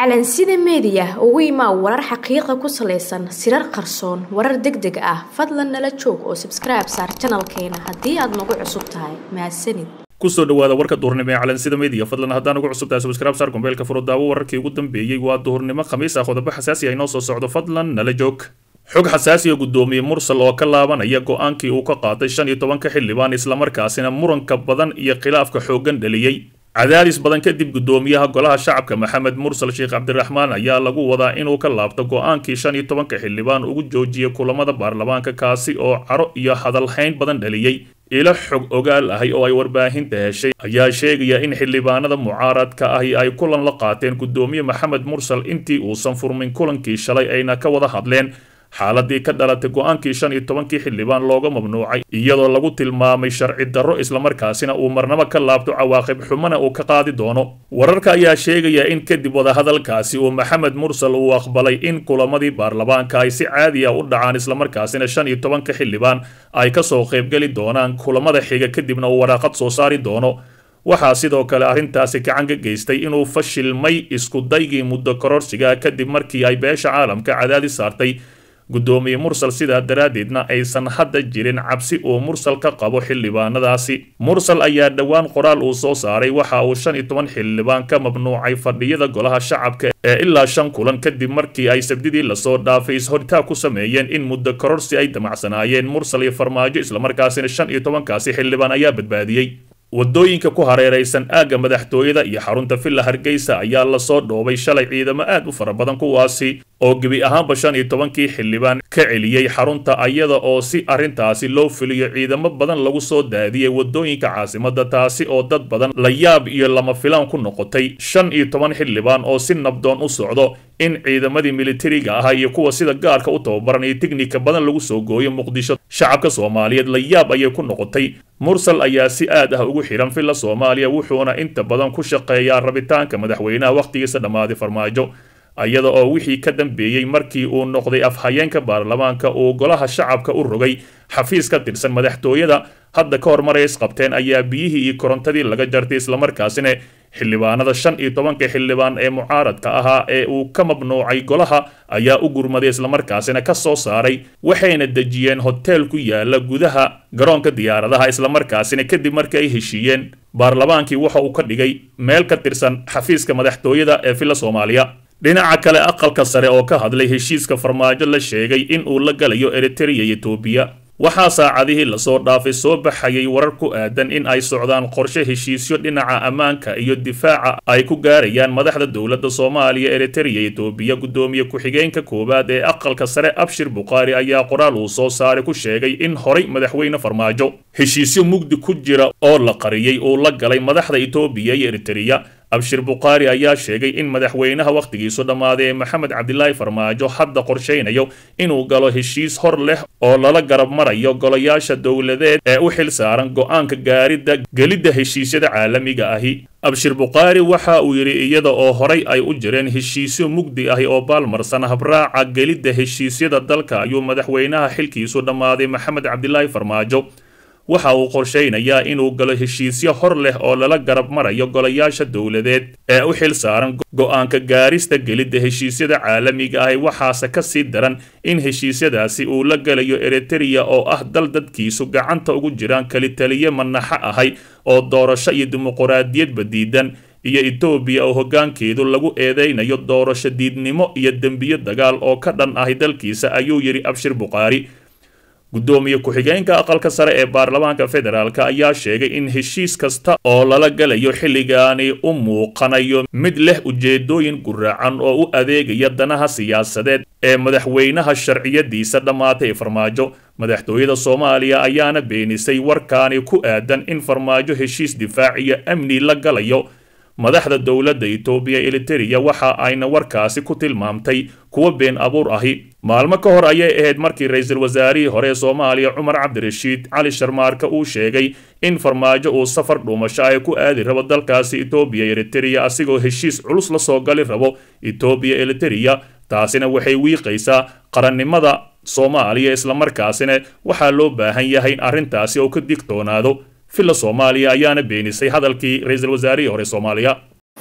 calansida meediya ugu imaa warar xaqiiqa ku salaysan sirar qarsoon warar deg deg ah fadlan nala joog oo sabskribe saar janalkeena haddii aad nagu cusub tahay mahadsanid kusoo dhawaada warka duhurnimo ee calansida media fadlan haddaan ugu cusub tahay subscribe saar gombeelka furo daawo wararkii ugu dambeeyey waa duhurnimo khamiis ah qodobo xasaasi ah inoo soo socdo fadlan nala joog xog xasaasi oo guddoomiye mursal oo ka laabanaya go-aankii uu ka qaatay shan iyo tobanka xildhibaan islamarkaasina muranka badan iyo khilaafka xooggan dhaliyey cadaadis badan kadib guddoomiyaha golaha shacabka maxamed mursal sheekh cabdiraxmaan ayaa lagu wadaa inuu ka laabto go-aankii shan iyo tobanka xildhibaan ugu joojiyay kulamada baarlamaanka kaasi oo caro iyo hadalhayn badan dhaliyey ilo xog ogaal ahay oo ay warbaahinta heshay ayaa sheegaya in xildhibaanada mucaaradka ahi ay kulan la qaateen guddoomiye maxamed mursal intii uusan furmin kulankii shalay ayna ka wada hadleen xaaladii ka dhalatay go-aankii shan iyo tobankii xildhibaan looga mamnuucay iyadoo lagu tilmaamay sharci darro islamarkaasina uu marnabo ka laabto cawaaqib xumana uu ka qaadi doono wararka ayaa sheegaya in kadib wadahadalkaasi uu maxamed mursal uu aqbalay in kulamadii baarlamaanka ay si caadi ah u dhacaan islamarkaasina shan iyo tobanka xildhibaan ay kasoo qaybgeli doonaan kulamada xiga kadibna uu waraaqad soo saari doono waxaa sidoo kale arrintaasi gacan ka geystay inuu fashilmay isku daygii muddo kororsiga kadib markii ay beesha caalamka cadaadis saartay guddoomiye mursal sidaa daraaddeedna aysan hadda jirin cabsi uu mursal ka qabo xildhibaanadaasi mursal ayaa dhowaan qoraal uu soo saaray waxa uu shan iyo toban xildhibaan ka mamnuucay fadhiyada golaha shacabka ee ilaa shan kulan kadib markii ay sabdidii lasoo dhaafay is-horitaag ku sameeyeen in muddo kororsi ay damacsanaayeen mursal iyo farmaajo islamarkaasina shan iyo tobankaasi xildhibaan ayaa badbaadiyey wadooyinka ku hareeraysan aagga madaxtooyada iyo xarunta villa hargeysa ayaa lasoo dhoobay shalay ciidamo aad u fara badan kuwaasi oo gebi ahaanba shan iyo tobankii xildhibaan ka celiyey xarunta ayada oo si arrintaasi loo fuliyo ciidamo badan lagu soo daadiyey wadooyinka caasimadda taasi oo dad badan la yaab iyo lama filaan ku noqotay shan iyo toban xildhibaan oo si nabdoon u socdo in ciidamadii militariga ahaa iyo kuwa sida gaarka u tababaranaya tignika badan lagu soo gooyo muqdisho shacabka soomaaliyeed la yaab ayay ku noqotay mursal ayaa si aad ah ugu xidhan villa soomaaliya wuxuuna inta badan ku shaqeeyaa rabitaanka madaxweynaha wakhtigiisa dhammaaday farmaajo iyada oo wixii ka dambeeyey markii uu noqday afhayeenka baarlamaanka uu golaha shacabka u rogay xafiis ka tirsan madaxtooyada hadda ka hormaray isqabteen ayaa biyihii iyo korontadii laga jartay islamarkaasina xildhibaanada shan iyo tobanka xildhibaan ee mucaaradka ahaa ee uu ka mamnuucay golaha ayaa u gurmaday islamarkaasina ka soo saaray waxayna dejiyeen hoteel ku yaala gudaha garoonka diyaaradaha islamarkaasina kadib markii ay heshiiyeen baarlamaankii waxa uu ka dhigay meel ka tirsan xafiiska madaxtooyada ee villa soomaaliya dhinaca kale aqalka sare oo ka hadlay heshiiska farmaajo la sheegay in uu la galayo eritereya iyo etoobiya waxaa saacadihii lasoo dhaafay soo baxayay warar ku aadan in ay socdaan qorshe heshiisyo dhinaca ammaanka iyo difaaca ay ku gaarayaan madaxda dowladda soomaaliya eritereya etoobiya guddoomiye ku-xigeenka koowaad ee aqalka sare abshir bukhaari ayaa qoraal uu soo saaray ku sheegay in horay madaxweyne farmaajo heshiisyo mugdi ku jira oo la qariyey uu la galay madaxda etoobiya iyo eritereya abshir bukhaari ayaa sheegay in madaxweynaha wakhtigiisu dhammaaday ee maxamed cabdilaahi farmaajo hadda qorshaynayo inuu galo heshiis hor leh oo lala garab marayo golayaasha dowladeed ee u xil saaran go-aanka gaaridda gelidda heshiisyada caalamiga ahi abshir bukhaari waxa uu yidhi iyada oo horay ay u jireen heshiisyo mugdi ahi oo baalmarsan habraaca gelidda heshiisyada dalka ayuu madaxweynaha xilkiisu dhammaaday maxamed cabdilaahi farmaajo waxa uu qorshaynayaa inuu galo heshiisyo hor leh oo lala garab marayo golayaasha dowladeed ee u xil saaran go-aanka gaarista gelidda heshiisyada caalamiga ahi waxaase ka sii daran in heshiisyadaasi uu la galayo eritereya oo ah dal dadkiisu gacanta ugu jiraan kelitaliye manaxo ahay oo doorasho iyo dimuquraadiyadba diidan iyo etoobiya oo hoggaankeedu lagu eedeynayo doorasho diidnimo iyo dembiyo dagaal oo ka dhan ahi dalkiisa ayuu yidhi abshir bukhaari guddoomiye ku-xigeenka aqalka sare ee baarlamaanka federaalk ayaa sheegay in heshiis kasta oo lala galayo xilligaani u muuqanayo mid leh ujeedooyin guraacan oo u adeegaya danaha siyaasadeed ee madaxweynaha sharciyadiisa dhammaatay farmaajo madaxtooyada soomaaliya ayaana beenisay warkaani ku aadan in farmaajo heshiis difaac iyo amni la galayo madaxda dowladda etoobiya elitereya waxa ayna warkaasi ku tilmaamtay kuwa been abuur ahi maalmo ka hor ayay ahayd markii ra-iisul wasaarihii hore ee soomaaliya cumar cabdirashiid cali sharmaarka uu sheegay in farmaajo uu safar dhuumasho ay ku aadi rabo dalkaasi etoobiya elitereya asigoo heshiis culus la soo gali rabo etoobiya elitereya taasina waxay wiiqaysaa qarannimada soomaaliya islamarkaasina waxaa loo baahan yahay in arrintaasi uu ka digtoonaado villa soomaaliya ayaana beenisay hadalkii ra-iisul wasaarihii hore soomaaliya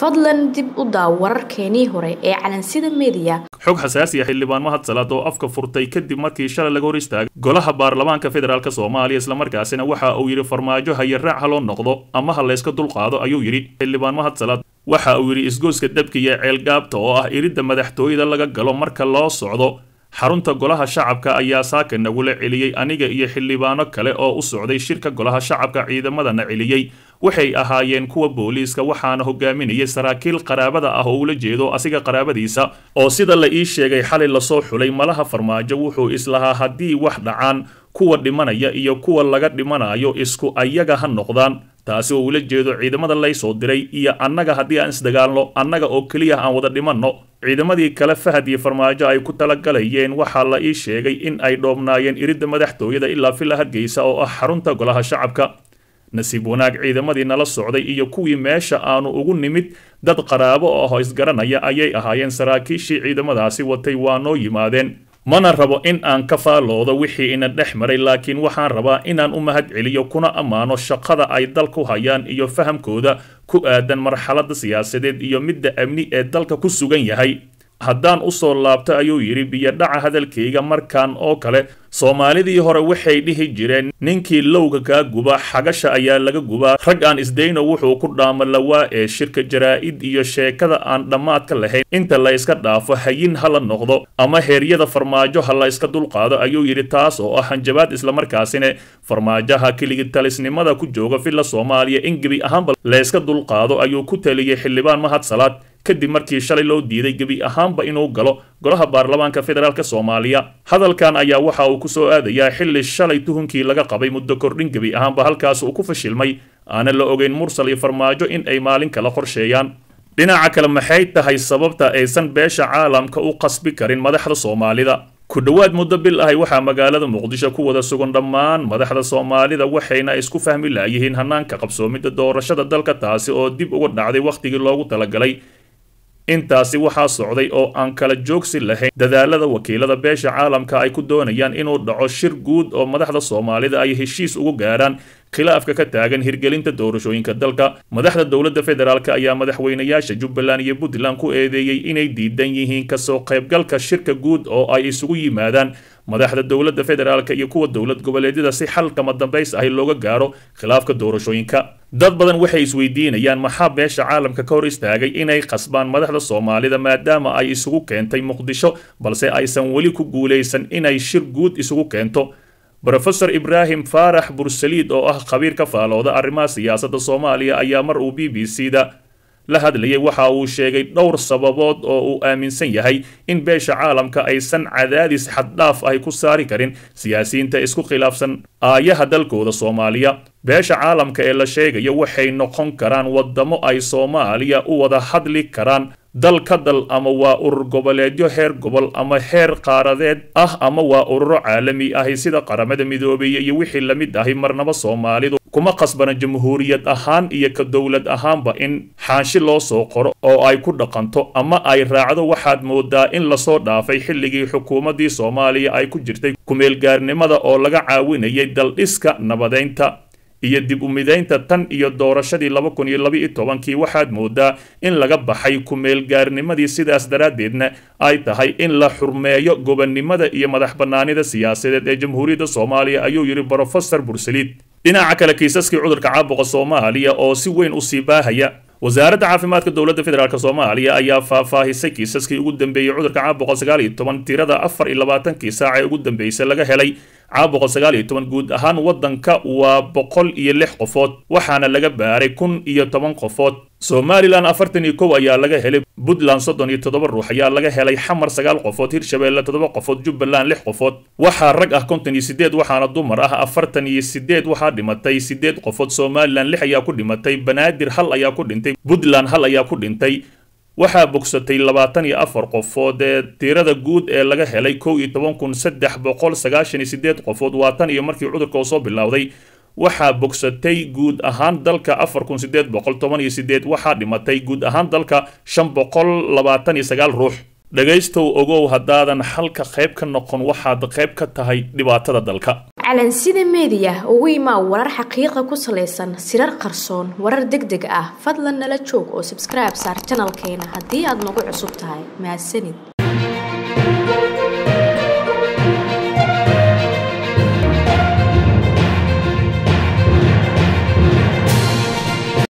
fadlan dib u daaw wararkeenii hore ee calansida meediya xog xasaasiya xildhibaan mahad salaad oo afka furtay kadib markii shalay laga hor istaagay golaha baarlamaanka federaalk soomaaliya islamarkaasina waxa uu yidhi farmaajo hayaraac ha loo noqdo ama ha layska dulqaado ayuu yidhi xildhibaan mahad salaad waxa uu yidhi isgoyska dabkiya ceelgaabta oo ah iridda madaxtooyada laga galo marka loo socdo xarunta golaha shacabka ayaa saaka nagula celiyey aniga iyo xildhibaano kale oo u socday shirka golaha shacabka ciidamadana celiyey waxay ahaayeen kuwa booliiska waxaana hogaaminayay saraakiil qaraabada ah oo ula jeedo asiga qaraabadiisa oo sida la ii sheegay xalay lasoo xulay malaha farmaajo wuxuu islahaa haddii wax dhacaan kuwa dhimanaya iyo kuwa laga dhimanayo isku ayaga ha noqdaan taasi oo ula jeedo ciidamada laysoo diray iyo annaga haddii aan isdagaalno annaga oo keliya aan wada dhimanno ciidamadii kale fahad iyo farmaajo ay ku talagalayeen waxaa la ii sheegay in ay dhoobnaayeen iridda madaxtooyada ilaa villa hargeysa oo ah xarunta golaha shacabka nasiib wanaag ciidamadii nala socday iyo kuwii meesha aanu ugu nimid dad qaraabo ahoo isgaranaya ayay ahaayeen saraakiishii ciidamadaasi watay waa noo yimaadeen mana rabo in aan ka faaloodo wixii ina dhex maray laakiin waxaan rabaa inaan u mahad celiyo kuna ammaano shaqada ay dalku hayaan iyo fahamkooda ku aadan marxaladda siyaasadeed iyo midda amni ee dalka ku sugan yahay haddaan usoo laabto ayuu yidhi biyodhaca hadalkayga markan oo kale soomaalidii hore waxay dhihi jireen ninkii lowga kaa guba xagasha ayaa laga gubaa rag aan isdayno wuxuu ku dhaama lawaa ee shirka jaraa'id iyo sheekada aan dhammaadka lahayn inta la yska dhaafo hayin ha la noqdo ama heeryada farmaajo ha la yska dulqaado ayuu yidhi taas oo ah hanjabaad islamarkaasina farmaajaha keligitalisnimada ku jooga villa soomaaliya in gebi ahaanba layska dulqaado ayuu ku taliyey xildhibaan mahad salaad kadib markii shalay loo diiday gebi ahaanba inuu galo golaha baarlamaanka federaalk soomaaliya hadalkan ayaa waxa uu kusoo aadayaa xilli shalay tuhunkii laga qabay muddo kordhin gebi ahaanba halkaas uu ku fashilmay aanan la ogeyn mursal iyo farmaajo in ay maalin kala qorsheeyaan dhinaca kale maxay tahay sababta aysan beesha caalamka u qasbi karin madaxda soomaalida ku dhowaad muddo bil ahay waxaa magaalada muqdisho ku wada sugan dhammaan madaxda soomaalida waxayna isku fahmi laayihiin hanaanka qabsoomidda doorashada dalka taasi oo dib uga dhacday wakhtigii loogu talagalay intaasi waxaa socday oo aan kala joogsi lahayn dadaalada wakiilada beesha caalamka ay ku doonayaan inuu dhaco shir guud oo madaxda soomaalida ay heshiis ugu gaaraan khilaafka ka taagan hirgelinta doorashooyinka dalka madaxda dowladda federaalk ayaa madaxweynayaasha jubbaland iyo puntland ku eedeeyey inay diidan yihiin kasoo qaybgalka shirka guud oo ay isugu yimaadaan madaxda dowladda federaalk iyo kuwa dowlad goboleedyada si xal kama dambays ahi looga gaaro khilaafka doorashooyinka dad badan waxay isweydiinayaan maxaa beesha caalamka ka hor istaagay inay qasbaan madaxda soomaalida maadaama ay isugu keentay muqdisho balse aysan weli ku guulaysan inay shir guud isugu keento brofesor ibraahim faarax bursaliid oo ah khabiir ka faalooda arrimaha siyaasadda soomaaliya ayaa mar uu b b c da la hadlayay waxa uu sheegay dhowr sababood oo uu aaminsan yahay in beesha caalamka aysan cadaadis xaddhaaf ahi ku saari karin siyaasiyiinta isku khilaafsan aayaha dalkooda soomaaliya beesha caalamka ee la sheegayo waxay noqon karaan waddamo ay soomaaliya u wada hadli karaan dal ka dal ama waa urur goboleedyo heer gobol ama heer qaaradeed ah ama waa ururo caalami ahi sida qaramada midoobay iyo wixii la mid ahi marnaba soomaalidu kuma qasbana jamhuuriyad ahaan iyo ka dowlad ahaanba in xaanshi loo soo qoro oo ay ku dhaqanto ama ay raacdo waxaad moodaa in lasoo dhaafay xilligii xukuumaddii soomaaliya ay ku jirtay kumeelgaarnimada oo laga caawinayay daldhiska nabadeynta iyo dib u midaynta tan iyo doorashadii laba kun iyo laba iyo tobankii waxaad moodaa in laga baxay ku-meelgaarnimadii sidaas daraaddeedna ay tahay in la xurmeeyo gobonnimada iyo madax bannaanida siyaasadeed ee jamhuuriyadda soomaaliya ayuu yidhi brofesor bursaliid dhinaca kale kiisaskii cudurka caabuqa soomaaliya oo si weyn u sii baahaya wasaaradda caafimaadka dowladda federaalk soomaaliya ayaa faahfaahisay kiisaskii ugu dambeeyey cudurka caabuqa sagaal iyo toban tirada afar iyo labaatankii saac ee ugu dambeysay laga helay caabuqa sagaal iyo toban guud ahaan waddanka waa boqol iyo lix qofood waxaana laga baaray kun iyo toban qofood somalilan afartan iyo kow ayaa laga helay puntland soddon iyo toddoba ruux ayaa laga helay xamar sagaal qofood hirshabeelle toddoba qofood jubbaland lix qofood waxaa rag ah konton iyo sideed waxaana dumar ah afartan iyo sideed waxaa dhimatay sideed qofood somalilan lix ayaa ku dhimatay banaadir hal ayaa ku dhintay puntland hal ayaa ku dhintay waxaa bogsatay labaatan iyo afar qofood ee tirada guud ee laga helay kow iyo toban kun saddex boqol sagaashan iyo sideed qofood waa tan iyo markii cudurka uu soo bilowday waxaa bogsatay guud ahaan dalka afar kun sideed boqol toban iyo sideed waxaa dhimatay guud ahaan dalka shan boqol labaatan iyo sagaal ruux dhegaystow ogow haddaadan xalka qayb ka noqon waxaad qayb ka tahay dhibaatada dalka calansida meediya ugu imaa warar xaqiiqa ku salaysan sirar qarsoon warar deg deg ah fadlan nala joog oo sabskribe saar janalkeena haddii aad nagu cusub tahay mahadsanid